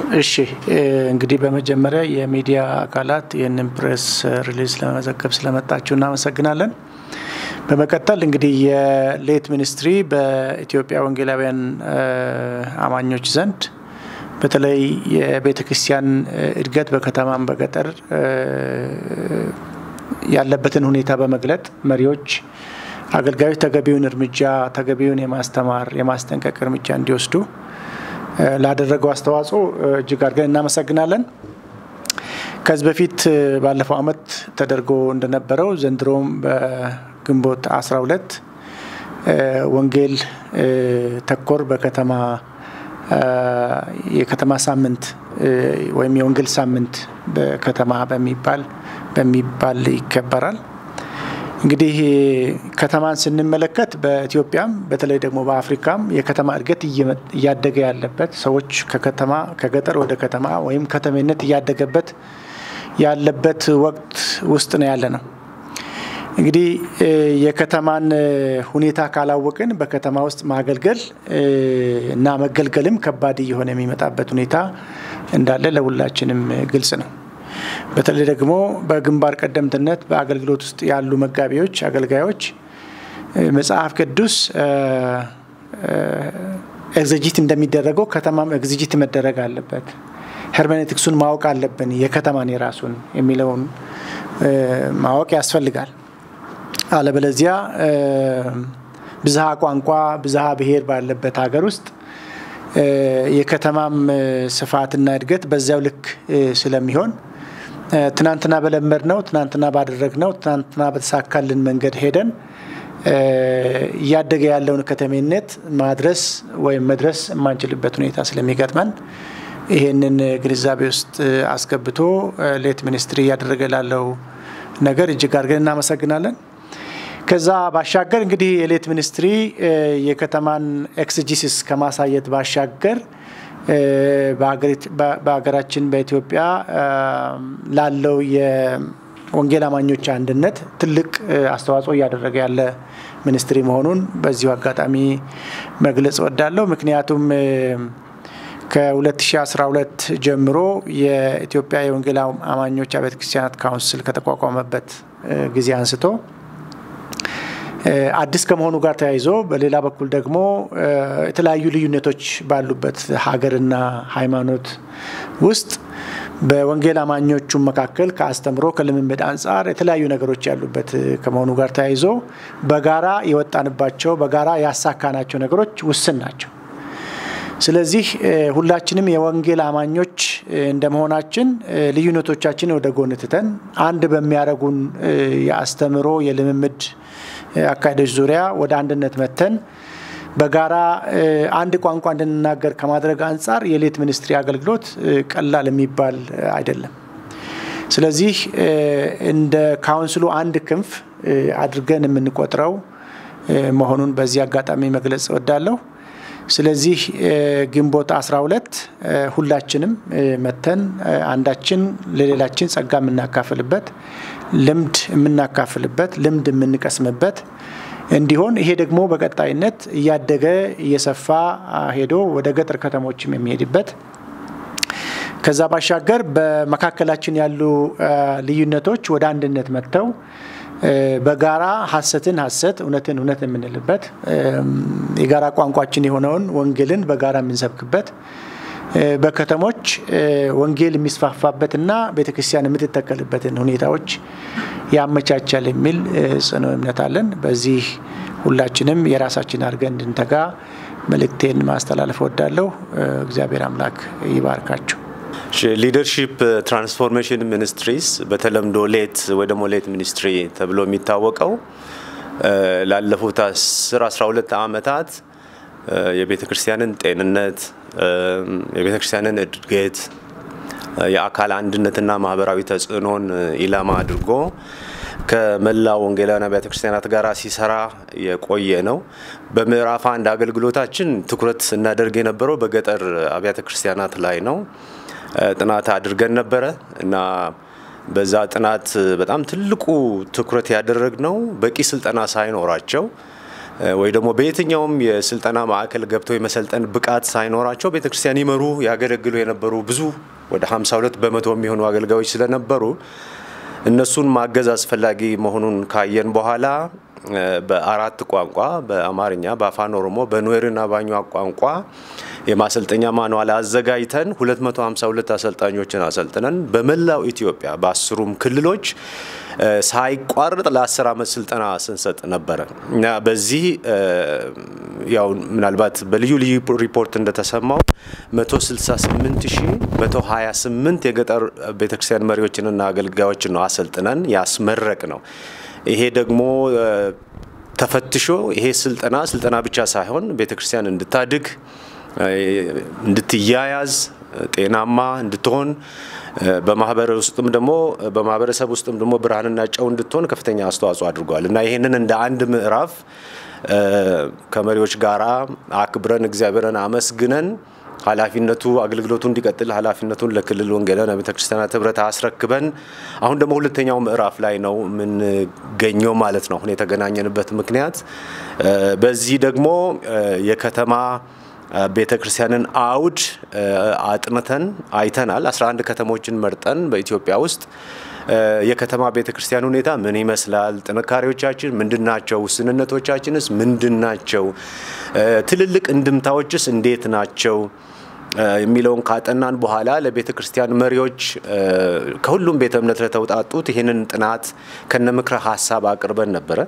እሺ እንግዲህ በመጀመሪያ የሚዲያ አካላት ይህንን ፕሬስ ሪሊዝ ለመዘገብ ስለመጣችሁ እናመሰግናለን። በመቀጠል እንግዲህ የሌት ሚኒስትሪ በኢትዮጵያ ወንጌላውያን አማኞች ዘንድ በተለይ የቤተ ክርስቲያን እድገት በከተማም በገጠር ያለበትን ሁኔታ በመግለጥ መሪዎች፣ አገልጋዮች ተገቢውን እርምጃ ተገቢውን የማስተማር የማስጠንቀቅ እርምጃ እንዲወስዱ ላደረገው አስተዋጽኦ እጅግ አድርገን እናመሰግናለን። ከዚህ በፊት ባለፈው ዓመት ተደርጎ እንደነበረው ዘንድሮም በግንቦት 12 ወንጌል ተኮር በከተማ የከተማ ሳምንት ወይም የወንጌል ሳምንት በከተማ በሚባል በሚባል ይከበራል። እንግዲህ ከተማን ስንመለከት በኢትዮጵያም በተለይ ደግሞ በአፍሪካም የከተማ እድገት እያደገ ያለበት ሰዎች ከከተማ ከገጠር ወደ ከተማ ወይም ከተሜነት እያደገበት ያለበት ወቅት ውስጥ ነው ያለ ነው። እንግዲህ የከተማን ሁኔታ ካላወቅን በከተማ ውስጥ ማገልገል እና መገልገልም ከባድ እየሆነ የሚመጣበት ሁኔታ እንዳለ ለሁላችንም ግልጽ ነው። በተለይ ደግሞ በግንባር ቀደምትነት በአገልግሎት ውስጥ ያሉ መጋቢዎች፣ አገልጋዮች መጽሐፍ ቅዱስ ኤግዘጂት እንደሚደረገው ከተማም ኤግዘጂት መደረግ አለበት። ሄርሜኔቲክሱን ማወቅ አለብን። የከተማን የራሱን የሚለውን ማወቅ ያስፈልጋል። አለበለዚያ ብዝሃ ቋንቋ፣ ብዝሃ ብሔር ባለበት ሀገር ውስጥ የከተማም ስፋትና እድገት በዚያው ልክ ስለሚሆን ትናንትና በለመድ ነው፣ ትናንትና ባደረግ ነው፣ ትናንትና በተሳካልን መንገድ ሄደን እያደገ ያለውን ከተሜነት ማድረስ ወይም መድረስ የማንችልበት ሁኔታ ስለሚገጥመን ይሄንን ግንዛቤ ውስጥ አስገብቶ ሌት ሚኒስትሪ እያደረገ ላለው ነገር እጅግ አድርገን እናመሰግናለን። ከዛ ባሻገር እንግዲህ የሌት ሚኒስትሪ የከተማን ኤክስጂሲስ ከማሳየት ባሻገር በሀገራችን በኢትዮጵያ ላለው የወንጌል አማኞች አንድነት ትልቅ አስተዋጽኦ እያደረገ ያለ ሚኒስትሪ መሆኑን በዚሁ አጋጣሚ መግለጽ እወዳለሁ። ምክንያቱም ከ2012 ጀምሮ የኢትዮጵያ የወንጌል አማኞች አብያተ ክርስቲያናት ካውንስል ከተቋቋመበት ጊዜ አንስቶ አዲስ ከመሆኑ ጋር ተያይዞ በሌላ በኩል ደግሞ የተለያዩ ልዩነቶች ባሉበት ሀገርና ሃይማኖት ውስጥ በወንጌል አማኞቹ መካከል ከአስተምሮ ከልምምድ አንጻር የተለያዩ ነገሮች ያሉበት ከመሆኑ ጋር ተያይዞ በጋራ የወጣንባቸው በጋራ ያሳካናቸው ነገሮች ውስን ናቸው። ስለዚህ ሁላችንም የወንጌል አማኞች እንደመሆናችን ልዩነቶቻችን ወደ ጎን ትተን አንድ በሚያደርጉን የአስተምሮ የልምምድ አካሄዶች ዙሪያ ወደ አንድነት መተን በጋራ አንድ ቋንቋ እንድንናገር ከማድረግ አንጻር የሌት ሚኒስትሪ አገልግሎት ቀላል የሚባል አይደለም። ስለዚህ እንደ ካውንስሉ አንድ ክንፍ አድርገን የምንቆጥረው መሆኑን በዚህ አጋጣሚ መግለጽ እወዳለሁ። ስለዚህ ግንቦት 12 ሁላችንም መተን አንዳችን ለሌላችን ጸጋ የምናካፍልበት ልምድ የምናካፍልበት ልምድ የምንቀስምበት እንዲሆን ይሄ ደግሞ በቀጣይነት እያደገ እየሰፋ ሄዶ ወደ ገጠር ከተሞችም የሚሄድበት ከዛ ባሻገር በመካከላችን ያሉ ልዩነቶች ወደ አንድነት መጥተው በጋራ ሀሰትን ሀሰት እውነትን እውነት የምንልበት የጋራ ቋንቋችን የሆነውን ወንጌልን በጋራ የምንሰብክበት በከተሞች ወንጌል የሚስፋፋበትና ቤተክርስቲያን የምትተከልበትን ሁኔታዎች ያመቻቻል የሚል ጽኑ እምነት አለን። በዚህ ሁላችንም የራሳችን አድርገን እንድንተጋ መልእክቴን ማስተላለፍ እወዳለሁ። እግዚአብሔር አምላክ ይባርካችሁ። ሊደርሺፕ ትራንስፎርሜሽን ሚኒስትሪስ በተለምዶ ሌት ወይ ደግሞ ሌት ሚኒስትሪ ተብሎ የሚታወቀው ላለፉት 10 12 ዓመታት የቤተ ክርስቲያንን ጤንነት፣ የቤተ ክርስቲያንን እድገት፣ የአካል አንድነትና ማህበራዊ ተጽዕኖን ኢላማ አድርጎ ከመላው ወንጌላውያን አብያተ ክርስቲያናት ጋር ሲሰራ የቆየ ነው። በምዕራፍ አንድ አገልግሎታችን ትኩረት ስናደርግ የነበረው በገጠር አብያተ ክርስቲያናት ላይ ነው። ጥናት አድርገን ነበረ እና በዛ ጥናት በጣም ትልቁ ትኩረት ያደረግነው በቂ ስልጠና ሳይኖራቸው ወይ ደግሞ በየትኛውም የስልጠና ማዕከል ገብተው የመሰልጠን ብቃት ሳይኖራቸው ቤተክርስቲያን ይመሩ ያገለግሉ የነበሩ ብዙ ወደ 52 በመቶ የሚሆኑ አገልጋዮች ስለነበሩ እነሱን ማገዝ አስፈላጊ መሆኑን ካየን በኋላ በአራት ቋንቋ በአማርኛ፣ በአፋን ኦሮሞ፣ በኑዌርና ባኟ ቋንቋ የማሰልጠኛ ማንዋል አዘጋጅተን 252 አሰልጣኞችን አሰልጥነን በመላው ኢትዮጵያ በአስሩም ክልሎች ሳይቋርጥ ለ10 ዓመት ስልጠና ስንሰጥ ነበረ እና በዚህ ያው ምናልባት በልዩ ልዩ ሪፖርት እንደተሰማው 168128 የገጠር ቤተክርስቲያን መሪዎችንና አገልጋዮችን ነው አሰልጥነን ያስመረቅ ነው። ይሄ ደግሞ ተፈትሾ ይሄ ስልጠና ስልጠና ብቻ ሳይሆን ቤተክርስቲያን እንድታድግ እንድትያያዝ ጤናማ እንድትሆን በማህበረ ውስጥም ደግሞ በማህበረሰብ ውስጥም ደግሞ ብርሃንና ጨው እንድትሆን ከፍተኛ አስተዋጽኦ አድርጓል እና ይህንን እንደ አንድ ምዕራፍ ከመሪዎች ጋራ አክብረን እግዚአብሔርን አመስግነን ኃላፊነቱ አገልግሎቱ እንዲቀጥል ኃላፊነቱን ለክልል ወንጌላውያን ቤተ ክርስቲያናት ህብረት አስረክበን አሁን ደግሞ ሁለተኛው ምዕራፍ ላይ ነው የምንገኘው ማለት ነው። አሁን የተገናኘንበት ምክንያት በዚህ ደግሞ የከተማ ቤተ ክርስቲያንን አውድ አጥንተን አይተናል። 11 ከተሞችን መርጠን በኢትዮጵያ ውስጥ የከተማ ቤተ ክርስቲያን ሁኔታ ምን ይመስላል? ጥንካሬዎቻችን ምንድን ናቸው? ውስንነቶቻችንስ ምንድን ናቸው? ትልልቅ እንድምታዎችስ እንዴት ናቸው? የሚለውን ካጠናን በኋላ ለቤተ ክርስቲያን መሪዎች ከሁሉም ቤተ እምነት ለተውጣጡት ይህንን ጥናት ከነ ምክረ ሀሳብ አቅርበን ነበረ።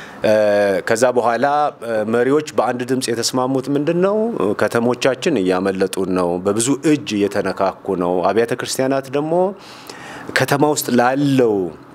ከዛ በኋላ መሪዎች በአንድ ድምፅ የተስማሙት ምንድን ነው? ከተሞቻችን እያመለጡን ነው፣ በብዙ እጅ እየተነካኩ ነው። አብያተ ክርስቲያናት ደግሞ ከተማ ውስጥ ላለው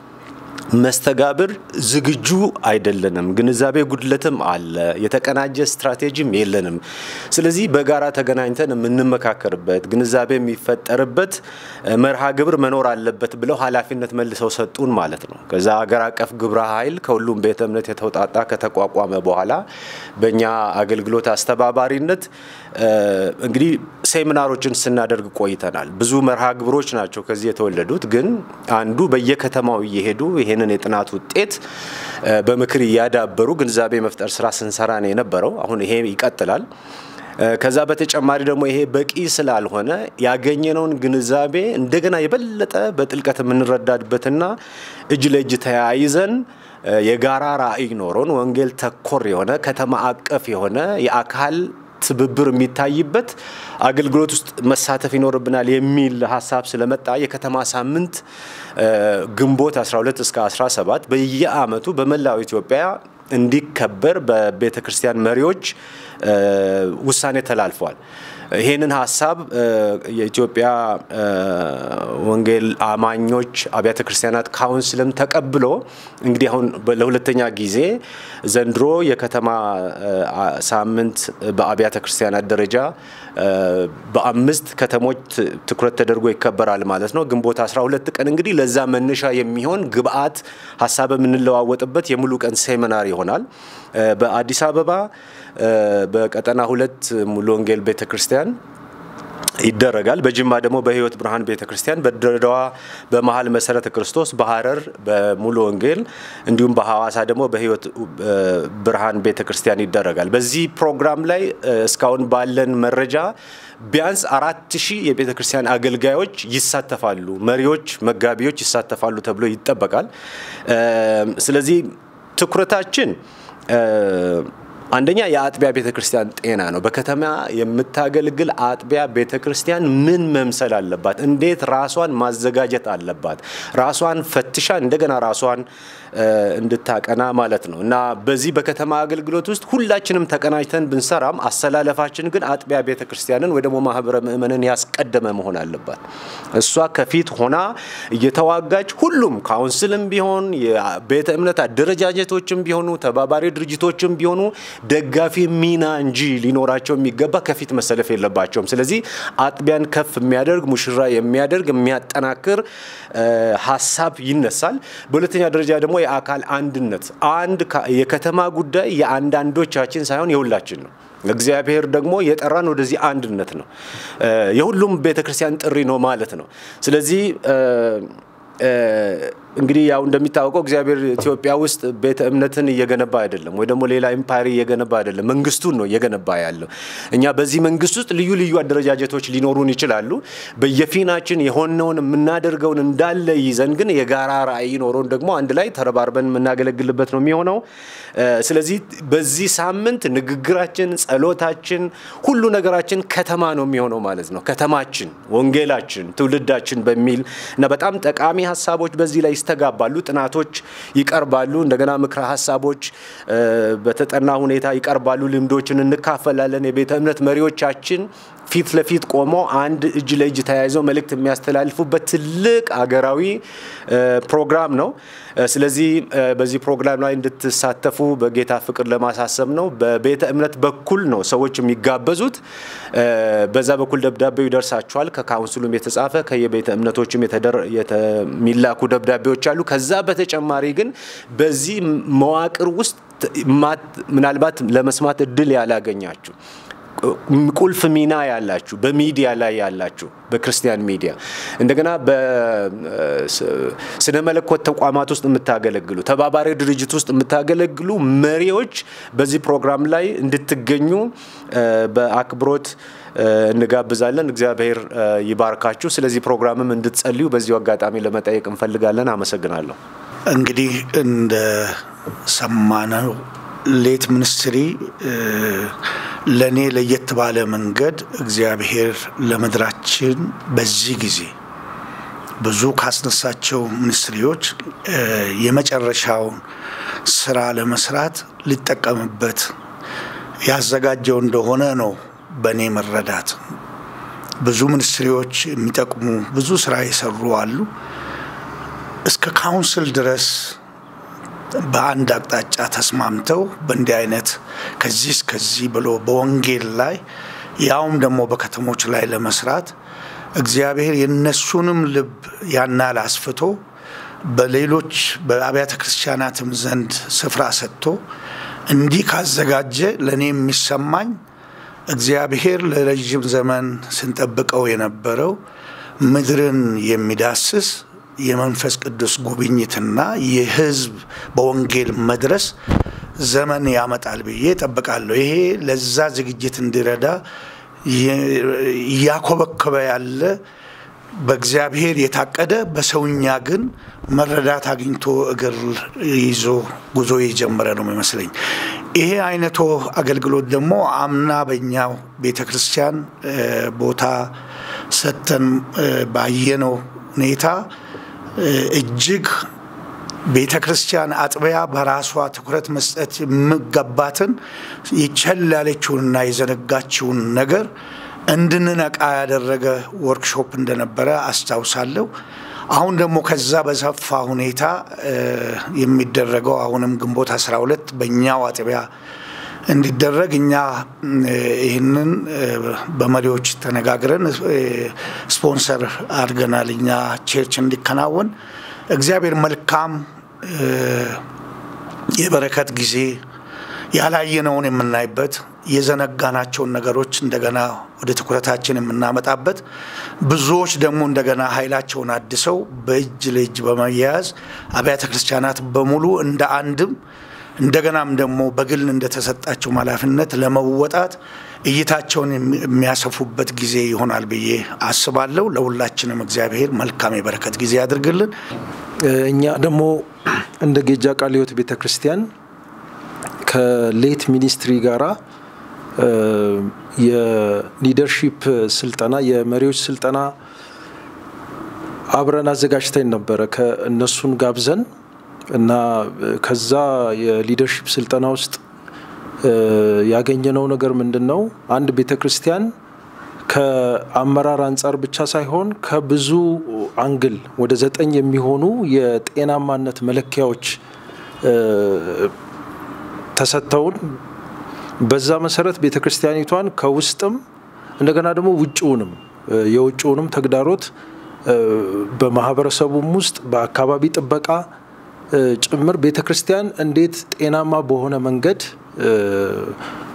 መስተጋብር ዝግጁ አይደለንም። ግንዛቤ ጉድለትም አለ። የተቀናጀ ስትራቴጂም የለንም። ስለዚህ በጋራ ተገናኝተን የምንመካከርበት ግንዛቤ የሚፈጠርበት መርሃ ግብር መኖር አለበት ብለው ኃላፊነት መልሰው ሰጡን ማለት ነው። ከዛ አገር አቀፍ ግብረ ኃይል ከሁሉም ቤተ እምነት የተውጣጣ ከተቋቋመ በኋላ በእኛ አገልግሎት አስተባባሪነት እንግዲህ ሴሚናሮችን ስናደርግ ቆይተናል። ብዙ መርሃ ግብሮች ናቸው ከዚህ የተወለዱት። ግን አንዱ በየከተማው እየሄዱ ይህንን የጥናት ውጤት በምክር እያዳበሩ ግንዛቤ መፍጠር ስራ ስንሰራ ነው የነበረው። አሁን ይሄ ይቀጥላል። ከዛ በተጨማሪ ደግሞ ይሄ በቂ ስላልሆነ ያገኘነውን ግንዛቤ እንደገና የበለጠ በጥልቀት የምንረዳድበትና እጅ ለእጅ ተያይዘን የጋራ ራዕይ ኖሮን ወንጌል ተኮር የሆነ ከተማ አቀፍ የሆነ የአካል ትብብር የሚታይበት አገልግሎት ውስጥ መሳተፍ ይኖርብናል የሚል ሀሳብ ስለመጣ የከተማ ሳምንት ግንቦት 12 እስከ 17 በየአመቱ በመላው ኢትዮጵያ እንዲከበር በቤተ ክርስቲያን መሪዎች ውሳኔ ተላልፏል። ይህንን ሀሳብ የኢትዮጵያ ወንጌል አማኞች አብያተ ክርስቲያናት ካውንስልም ተቀብሎ እንግዲህ አሁን ለሁለተኛ ጊዜ ዘንድሮ የከተማ ሳምንት በአብያተ ክርስቲያናት ደረጃ በአምስት ከተሞች ትኩረት ተደርጎ ይከበራል ማለት ነው። ግንቦት 12 ቀን እንግዲህ ለዛ መነሻ የሚሆን ግብአት ሀሳብ የምንለዋወጥበት የሙሉ ቀን ሴሚናር ይሆናል። በአዲስ አበባ በቀጠና ሁለት ሙሉ ወንጌል ቤተ ክርስቲያን ይደረጋል። በጅማ ደግሞ በህይወት ብርሃን ቤተ ክርስቲያን፣ በድሬዳዋ በመሀል መሰረተ ክርስቶስ፣ በሀረር በሙሉ ወንጌል እንዲሁም በሐዋሳ ደግሞ በህይወት ብርሃን ቤተ ክርስቲያን ይደረጋል። በዚህ ፕሮግራም ላይ እስካሁን ባለን መረጃ ቢያንስ አራት ሺህ የቤተ ክርስቲያን አገልጋዮች ይሳተፋሉ፣ መሪዎች፣ መጋቢዎች ይሳተፋሉ ተብሎ ይጠበቃል። ስለዚህ ትኩረታችን አንደኛ የአጥቢያ ቤተ ክርስቲያን ጤና ነው። በከተማ የምታገለግል አጥቢያ ቤተ ክርስቲያን ምን መምሰል አለባት? እንዴት ራሷን ማዘጋጀት አለባት? ራሷን ፈትሻ እንደገና ራሷን እንድታቀና ማለት ነው እና በዚህ በከተማ አገልግሎት ውስጥ ሁላችንም ተቀናጅተን ብንሰራም አሰላለፋችን ግን አጥቢያ ቤተ ክርስቲያንን ወይ ደግሞ ማህበረ ምእመንን ያስቀደመ መሆን አለባት። እሷ ከፊት ሆና እየተዋጋች ሁሉም ካውንስልም ቢሆን የቤተ እምነት አደረጃጀቶችም ቢሆኑ ተባባሪ ድርጅቶችም ቢሆኑ ደጋፊ ሚና እንጂ ሊኖራቸው የሚገባ ከፊት መሰለፍ የለባቸውም። ስለዚህ አጥቢያን ከፍ የሚያደርግ ሙሽራ የሚያደርግ የሚያጠናክር ሀሳብ ይነሳል። በሁለተኛ ደረጃ ደግሞ የአካል አንድነት አንድ የከተማ ጉዳይ የአንዳንዶቻችን ሳይሆን የሁላችን ነው። እግዚአብሔር ደግሞ የጠራን ወደዚህ አንድነት ነው። የሁሉም ቤተክርስቲያን ጥሪ ነው ማለት ነው። ስለዚህ እንግዲህ ያው እንደሚታወቀው እግዚአብሔር ኢትዮጵያ ውስጥ ቤተ እምነትን እየገነባ አይደለም፣ ወይ ደግሞ ሌላ ኤምፓየር እየገነባ አይደለም። መንግስቱን ነው እየገነባ ያለው። እኛ በዚህ መንግስት ውስጥ ልዩ ልዩ አደረጃጀቶች ሊኖሩን ይችላሉ። በየፊናችን የሆነውን የምናደርገውን እንዳለ ይዘን ግን የጋራ ራዕይ ኖሮን ደግሞ አንድ ላይ ተረባርበን የምናገለግልበት ነው የሚሆነው። ስለዚህ በዚህ ሳምንት ንግግራችን፣ ጸሎታችን፣ ሁሉ ነገራችን ከተማ ነው የሚሆነው ማለት ነው። ከተማችን፣ ወንጌላችን፣ ትውልዳችን በሚል እና በጣም ጠቃሚ ሀሳቦች በዚህ ላይ ይስተጋባሉ። ጥናቶች ይቀርባሉ። እንደገና ምክረ ሀሳቦች በተጠና ሁኔታ ይቀርባሉ። ልምዶችን እንካፈላለን። የቤተ እምነት መሪዎቻችን ፊት ለፊት ቆመው አንድ እጅ ለእጅ ተያይዘው መልእክት የሚያስተላልፉበት ትልቅ አገራዊ ፕሮግራም ነው። ስለዚህ በዚህ ፕሮግራም ላይ እንድትሳተፉ በጌታ ፍቅር ለማሳሰብ ነው። በቤተ እምነት በኩል ነው ሰዎች የሚጋበዙት። በዛ በኩል ደብዳቤው ይደርሳቸዋል። ከካውንስሉም የተጻፈ ከየቤተ እምነቶችም የሚላኩ ደብዳቤዎች አሉ። ከዛ በተጨማሪ ግን በዚህ መዋቅር ውስጥ ምናልባት ለመስማት እድል ያላገኛችሁ ቁልፍ ሚና ያላችሁ በሚዲያ ላይ ያላችሁ በክርስቲያን ሚዲያ እንደገና በስነ መለኮት ተቋማት ውስጥ የምታገለግሉ ተባባሪ ድርጅት ውስጥ የምታገለግሉ መሪዎች በዚህ ፕሮግራም ላይ እንድትገኙ በአክብሮት እንጋብዛለን። እግዚአብሔር ይባርካችሁ። ስለዚህ ፕሮግራምም እንድትጸልዩ በዚሁ አጋጣሚ ለመጠየቅ እንፈልጋለን። አመሰግናለሁ። እንግዲህ እንደ ሰማነው ሌት ሚኒስትሪ ለእኔ ለየት ባለ መንገድ እግዚአብሔር ለምድራችን በዚህ ጊዜ ብዙ ካስነሳቸው ሚኒስትሪዎች የመጨረሻውን ስራ ለመስራት ሊጠቀምበት ያዘጋጀው እንደሆነ ነው በእኔ መረዳት። ብዙ ሚኒስትሪዎች የሚጠቅሙ ብዙ ስራ የሰሩ አሉ። እስከ ካውንስል ድረስ በአንድ አቅጣጫ ተስማምተው በእንዲህ አይነት ከዚህ እስከዚህ ብሎ በወንጌል ላይ ያውም ደግሞ በከተሞች ላይ ለመስራት እግዚአብሔር የነሱንም ልብ ያናል አስፍቶ በሌሎች በአብያተ ክርስቲያናትም ዘንድ ስፍራ ሰጥቶ እንዲህ ካዘጋጀ ለእኔ የሚሰማኝ እግዚአብሔር ለረዥም ዘመን ስንጠብቀው የነበረው ምድርን የሚዳስስ የመንፈስ ቅዱስ ጉብኝትና የሕዝብ በወንጌል መድረስ ዘመን ያመጣል ብዬ ጠብቃለሁ። ይሄ ለዛ ዝግጅት እንዲረዳ እያኮበከበ ያለ በእግዚአብሔር የታቀደ በሰውኛ ግን መረዳት አግኝቶ እግር ይዞ ጉዞ የጀመረ ነው የሚመስለኝ። ይሄ አይነቱ አገልግሎት ደግሞ አምና በኛው ቤተ ክርስቲያን ቦታ ሰጥተን ባየነው ሁኔታ እጅግ ቤተ ክርስቲያን አጥቢያ በራሷ ትኩረት መስጠት የሚገባትን ይቸል ያለችውንና የዘነጋችውን ነገር እንድንነቃ ያደረገ ወርክሾፕ እንደነበረ አስታውሳለሁ። አሁን ደግሞ ከዛ በሰፋ ሁኔታ የሚደረገው አሁንም ግንቦት 12 በእኛው አጥቢያ እንዲደረግ እኛ ይህንን በመሪዎች ተነጋግረን ስፖንሰር አድርገናል። እኛ ቼርች እንዲከናወን እግዚአብሔር መልካም የበረከት ጊዜ ያላየነውን የምናይበት የዘነጋናቸውን ነገሮች እንደገና ወደ ትኩረታችን የምናመጣበት ብዙዎች ደግሞ እንደገና ኃይላቸውን አድሰው በእጅ ለእጅ በመያያዝ አብያተ ክርስቲያናት በሙሉ እንደ አንድም እንደገናም ደግሞ በግል እንደተሰጣቸው ኃላፊነት ለመወጣት እይታቸውን የሚያሰፉበት ጊዜ ይሆናል ብዬ አስባለሁ። ለሁላችንም እግዚአብሔር መልካም የበረከት ጊዜ ያድርግልን። እኛ ደግሞ እንደ ጌጃ ቃለ ሕይወት ቤተ ክርስቲያን ከሌት ሚኒስትሪ ጋራ የሊደርሺፕ ስልጠና የመሪዎች ስልጠና አብረን አዘጋጅተን ነበረ ከእነሱን ጋብዘን እና ከዛ የሊደርሺፕ ስልጠና ውስጥ ያገኘነው ነገር ምንድን ነው? አንድ ቤተ ክርስቲያን ከአመራር አንጻር ብቻ ሳይሆን ከብዙ አንግል ወደ ዘጠኝ የሚሆኑ የጤናማነት መለኪያዎች ተሰጥተውን በዛ መሰረት ቤተ ክርስቲያኒቷን ከውስጥም እንደገና ደግሞ ውጭውንም የውጭውንም ተግዳሮት በማህበረሰቡም ውስጥ በአካባቢ ጥበቃ ጭምር ቤተ ክርስቲያን እንዴት ጤናማ በሆነ መንገድ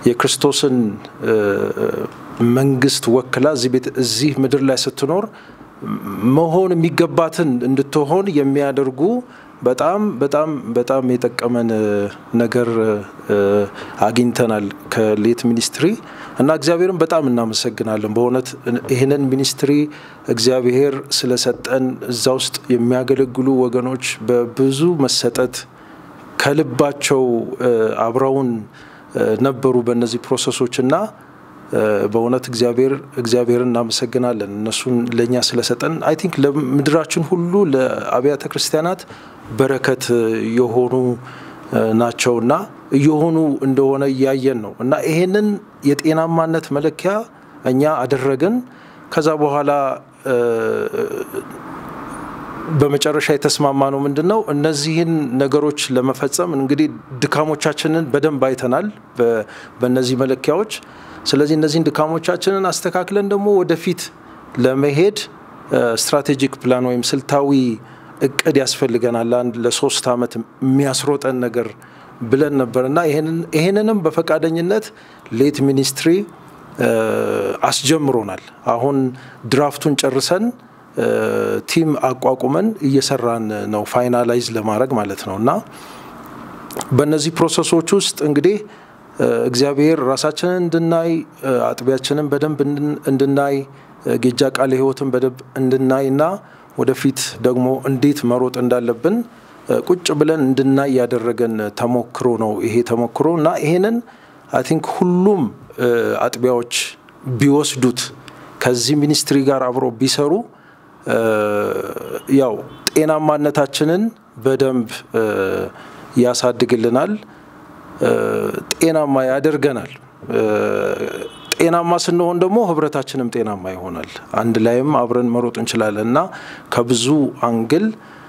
የክርስቶስን መንግስት ወክላ እዚህ ምድር ላይ ስትኖር መሆን የሚገባትን እንድትሆን የሚያደርጉ በጣም በጣም በጣም የጠቀመን ነገር አግኝተናል ከሌት ሚኒስትሪ እና እግዚአብሔርን በጣም እናመሰግናለን። በእውነት ይህንን ሚኒስትሪ እግዚአብሔር ስለሰጠን እዛ ውስጥ የሚያገለግሉ ወገኖች በብዙ መሰጠት ከልባቸው አብረውን ነበሩ በእነዚህ ፕሮሰሶች እና በእውነት እግዚአብሔር እግዚአብሔርን እናመሰግናለን እነሱን ለእኛ ስለሰጠን አይ ቲንክ ለምድራችን ሁሉ ለአብያተ ክርስቲያናት በረከት የሆኑ ናቸውና እየሆኑ እንደሆነ እያየን ነው እና ይሄንን የጤናማነት መለኪያ እኛ አደረግን። ከዛ በኋላ በመጨረሻ የተስማማ ነው ምንድን ነው እነዚህን ነገሮች ለመፈጸም እንግዲህ ድካሞቻችንን በደንብ አይተናል በእነዚህ መለኪያዎች። ስለዚህ እነዚህን ድካሞቻችንን አስተካክለን ደግሞ ወደፊት ለመሄድ ስትራቴጂክ ፕላን ወይም ስልታዊ እቅድ ያስፈልገናል። አንድ ለሶስት ዓመት የሚያስሮጠን ነገር ብለን ነበር እና ይሄንንም በፈቃደኝነት ሌት ሚኒስትሪ አስጀምሮናል። አሁን ድራፍቱን ጨርሰን ቲም አቋቁመን እየሰራን ነው፣ ፋይናላይዝ ለማድረግ ማለት ነው እና በእነዚህ ፕሮሰሶች ውስጥ እንግዲህ እግዚአብሔር ራሳችንን እንድናይ አጥቢያችንን በደንብ እንድናይ ጌጃ ቃለ ሕይወትን በደንብ እንድናይ እና ወደፊት ደግሞ እንዴት መሮጥ እንዳለብን ቁጭ ብለን እንድናይ ያደረገን ተሞክሮ ነው ይሄ ተሞክሮ እና ይሄንን አይ ቲንክ ሁሉም አጥቢያዎች ቢወስዱት ከዚህ ሚኒስትሪ ጋር አብሮ ቢሰሩ ያው ጤናማነታችንን በደንብ ያሳድግልናል፣ ጤናማ ያደርገናል። ጤናማ ስንሆን ደግሞ ህብረታችንም ጤናማ ይሆናል። አንድ ላይም አብረን መሮጥ እንችላለን እና ከብዙ አንግል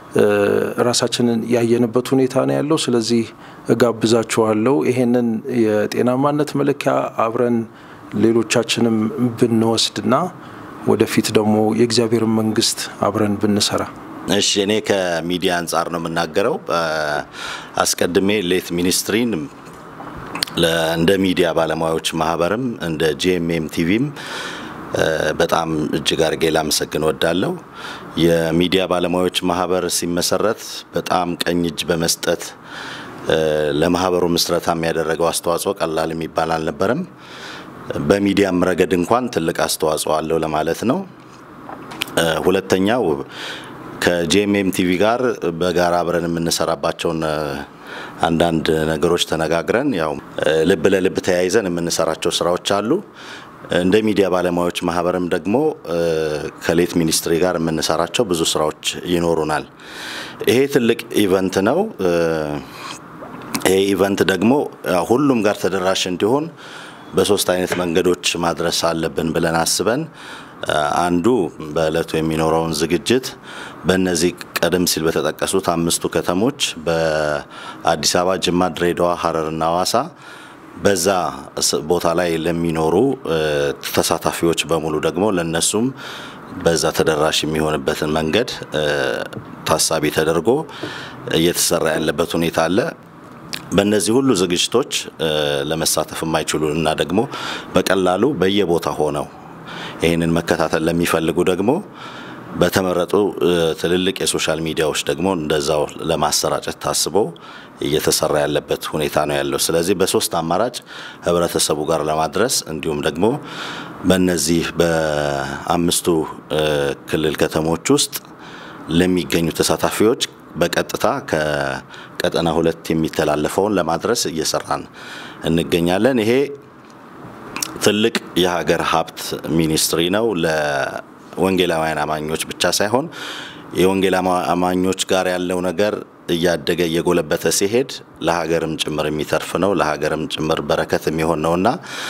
ራሳችንን ያየንበት ሁኔታ ነው ያለው። ስለዚህ እጋብዛችኋለሁ ይሄንን የጤናማነት መለኪያ አብረን ሌሎቻችንም ብንወስድና ወደፊት ደግሞ የእግዚአብሔርን መንግስት አብረን ብንሰራ። እሺ፣ እኔ ከሚዲያ አንጻር ነው የምናገረው። አስቀድሜ ሌት ሚኒስትሪን እንደ ሚዲያ ባለሙያዎች ማህበርም እንደ ጂኤምኤም ቲቪም በጣም እጅግ አድርጌ ላመሰግን ወዳለሁ። የሚዲያ ባለሙያዎች ማህበር ሲመሰረት በጣም ቀኝ እጅ በመስጠት ለማህበሩ ምስረታ የሚያደረገው አስተዋጽኦ ቀላል የሚባል አልነበረም። በሚዲያም ረገድ እንኳን ትልቅ አስተዋጽኦ አለው ለማለት ነው። ሁለተኛው ከጂኤምኤም ቲቪ ጋር በጋራ አብረን የምንሰራባቸውን አንዳንድ ነገሮች ተነጋግረን ያው ልብ ለልብ ተያይዘን የምንሰራቸው ስራዎች አሉ። እንደ ሚዲያ ባለሙያዎች ማህበርም ደግሞ ከሌት ሚኒስትሪ ጋር የምንሰራቸው ብዙ ስራዎች ይኖሩናል። ይሄ ትልቅ ኢቨንት ነው። ይሄ ኢቨንት ደግሞ ሁሉም ጋር ተደራሽ እንዲሆን በሶስት አይነት መንገዶች ማድረስ አለብን ብለን አስበን አንዱ በእለቱ የሚኖረውን ዝግጅት በእነዚህ ቀደም ሲል በተጠቀሱት አምስቱ ከተሞች በአዲስ አበባ፣ ጅማ፣ ድሬዳዋ፣ ሀረርና ሐዋሳ በዛ ቦታ ላይ ለሚኖሩ ተሳታፊዎች በሙሉ ደግሞ ለነሱም በዛ ተደራሽ የሚሆንበትን መንገድ ታሳቢ ተደርጎ እየተሰራ ያለበት ሁኔታ አለ። በእነዚህ ሁሉ ዝግጅቶች ለመሳተፍ የማይችሉ እና ደግሞ በቀላሉ በየቦታ ሆነው ይህንን መከታተል ለሚፈልጉ ደግሞ በተመረጡ ትልልቅ የሶሻል ሚዲያዎች ደግሞ እንደዛው ለማሰራጨት ታስቦ እየተሰራ ያለበት ሁኔታ ነው ያለው። ስለዚህ በሶስት አማራጭ ህብረተሰቡ ጋር ለማድረስ እንዲሁም ደግሞ በእነዚህ በአምስቱ ክልል ከተሞች ውስጥ ለሚገኙ ተሳታፊዎች በቀጥታ ከቀጠና ሁለት የሚተላለፈውን ለማድረስ እየሰራን እንገኛለን። ይሄ ትልቅ የሀገር ሀብት ሚኒስትሪ ነው። ለወንጌላውያን አማኞች ብቻ ሳይሆን የወንጌል አማኞች ጋር ያለው ነገር እያደገ እየጎለበተ ሲሄድ ለሀገርም ጭምር የሚተርፍ ነው። ለሀገርም ጭምር በረከት የሚሆን ነውና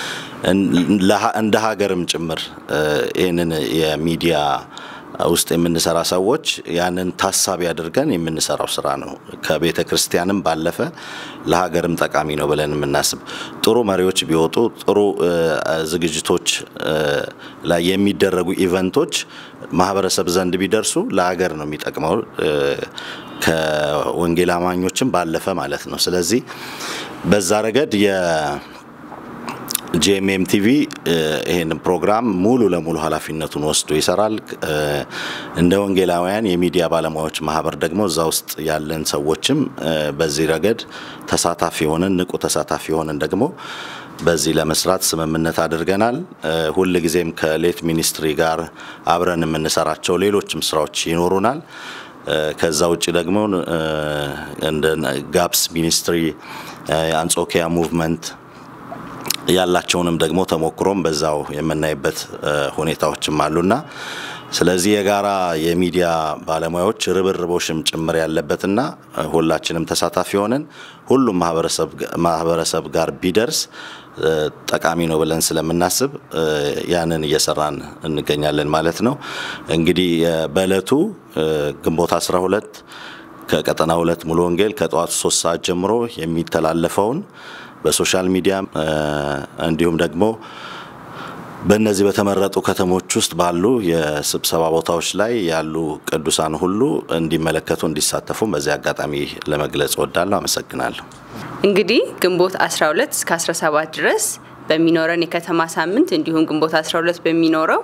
እንደ ሀገርም ጭምር ይህንን የሚዲያ ውስጥ የምንሰራ ሰዎች ያንን ታሳቢ አድርገን የምንሰራው ስራ ነው። ከቤተ ክርስቲያንም ባለፈ ለሀገርም ጠቃሚ ነው ብለን የምናስብ ጥሩ መሪዎች ቢወጡ ጥሩ ዝግጅቶች ላይ የሚደረጉ ኢቨንቶች ማህበረሰብ ዘንድ ቢደርሱ ለሀገር ነው የሚጠቅመው ከወንጌል አማኞችም ባለፈ ማለት ነው። ስለዚህ በዛ ረገድ ጂኤምኤም ቲቪ ይህን ፕሮግራም ሙሉ ለሙሉ ኃላፊነቱን ወስዶ ይሰራል። እንደ ወንጌላውያን የሚዲያ ባለሙያዎች ማህበር ደግሞ እዛ ውስጥ ያለን ሰዎችም በዚህ ረገድ ተሳታፊ ሆነን ንቁ ተሳታፊ ሆነን ደግሞ በዚህ ለመስራት ስምምነት አድርገናል። ሁል ጊዜም ከሌት ሚኒስትሪ ጋር አብረን የምንሰራቸው ሌሎችም ስራዎች ይኖሩናል። ከዛ ውጭ ደግሞ እንደ ጋፕስ ሚኒስትሪ አንጾኪያ ሙቭመንት ያላቸውንም ደግሞ ተሞክሮም በዛው የምናይበት ሁኔታዎችም አሉና ስለዚህ የጋራ የሚዲያ ባለሙያዎች ርብርቦሽም ጭምር ያለበትና ሁላችንም ተሳታፊ ሆነን ሁሉም ማህበረሰብ ጋር ቢደርስ ጠቃሚ ነው ብለን ስለምናስብ ያንን እየሰራን እንገኛለን ማለት ነው። እንግዲህ በእለቱ ግንቦት 12 ከቀጠና ሁለት ሙሉ ወንጌል ከጠዋቱ ሶስት ሰዓት ጀምሮ የሚተላለፈውን በሶሻል ሚዲያ እንዲሁም ደግሞ በእነዚህ በተመረጡ ከተሞች ውስጥ ባሉ የስብሰባ ቦታዎች ላይ ያሉ ቅዱሳን ሁሉ እንዲመለከቱ እንዲሳተፉም በዚህ አጋጣሚ ለመግለጽ እወዳለሁ። አመሰግናለሁ። እንግዲህ ግንቦት 12 እስከ 17 ድረስ በሚኖረን የከተማ ሳምንት እንዲሁም ግንቦት 12 በሚኖረው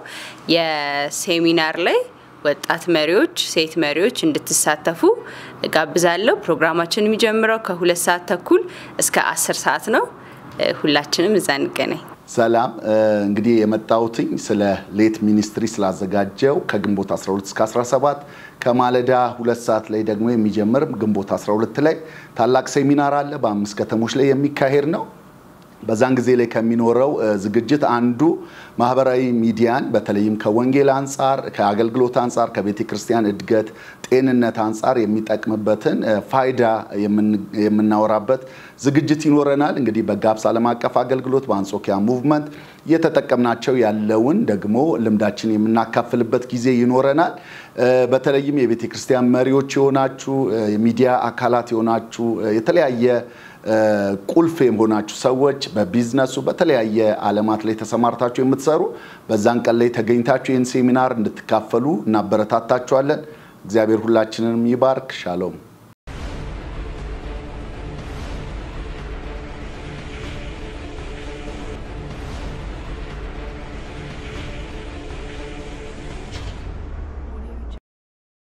የሴሚናር ላይ ወጣት መሪዎች፣ ሴት መሪዎች እንድትሳተፉ ጋብዛለሁ። ፕሮግራማችን የሚጀምረው ከሁለት ሰዓት ተኩል እስከ አስር ሰዓት ነው። ሁላችንም እዛ እንገናኝ። ሰላም እንግዲህ የመጣሁትኝ ስለ ሌት ሚኒስትሪ ስላዘጋጀው ከግንቦት 12 እስከ 17 ከማለዳ ሁለት ሰዓት ላይ ደግሞ የሚጀምር ግንቦት 12 ላይ ታላቅ ሴሚናር አለ። በአምስት ከተሞች ላይ የሚካሄድ ነው። በዛን ጊዜ ላይ ከሚኖረው ዝግጅት አንዱ ማህበራዊ ሚዲያን በተለይም ከወንጌል አንጻር፣ ከአገልግሎት አንጻር፣ ከቤተ ክርስቲያን እድገት፣ ጤንነት አንጻር የሚጠቅምበትን ፋይዳ የምናወራበት ዝግጅት ይኖረናል። እንግዲህ በጋብስ ዓለም አቀፍ አገልግሎት በአንጾኪያ ሙቭመንት እየተጠቀምናቸው ያለውን ደግሞ ልምዳችን የምናካፍልበት ጊዜ ይኖረናል። በተለይም የቤተ ክርስቲያን መሪዎች የሆናችሁ የሚዲያ አካላት የሆናችሁ የተለያየ ቁልፍ የሆናችሁ ሰዎች በቢዝነሱ በተለያየ ዓለማት ላይ ተሰማርታችሁ የምትሰሩ በዛን ቀን ላይ ተገኝታችሁ ይህን ሴሚናር እንድትካፈሉ እናበረታታችኋለን። እግዚአብሔር ሁላችንንም ይባርክ። ሻሎም